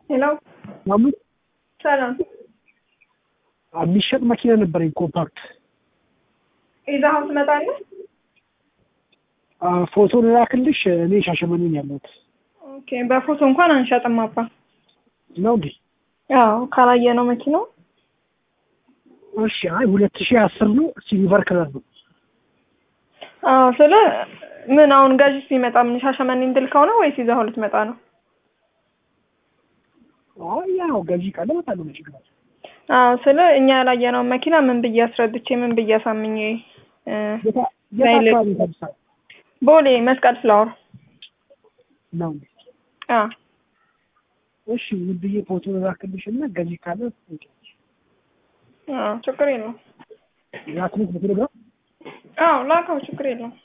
ሄሎ ማሙድ ሰላም የሚሸጥ መኪና ነበረኝ ኮምፓክት ይዘኸው ትመጣለህ? ፎቶ ላክልሽ። እኔ ሻሸመኔ ነኝ ያለሁት ኦኬ በፎቶ እንኳን አንሸጥም አባ። ነው እንዴ? ያው ካላየ ነው መኪናው። እሺ። አይ ሁለት ሺህ አስር ነው ሲልቨር ከለር ነው። አዎ ስለ ምን አሁን ገዥ ሲመጣ ምን ሻሸመኔ እንድል ከሆነ ወይስ ይዘኸው ልትመጣ ነው? አይ ያው ገዢ ቃል እመጣለሁ ነው ችግር አለ? አዎ ስለ እኛ ያላየነውን መኪና ምን ብዬ አስረድቼ ምን ብዬ አሳምኜ እ የት የት ላይ አካባቢ ተብሳል ቦሌ መስቀል ፍላወር ነው እንዴ? አ እሺ ምን ብዬ ፎቶ ላክልሽ እና ገዢ ካለ አዎ ችግር የለውም። ላክልሽ በቴሌግራም አዎ ላከው ችግር የለውም።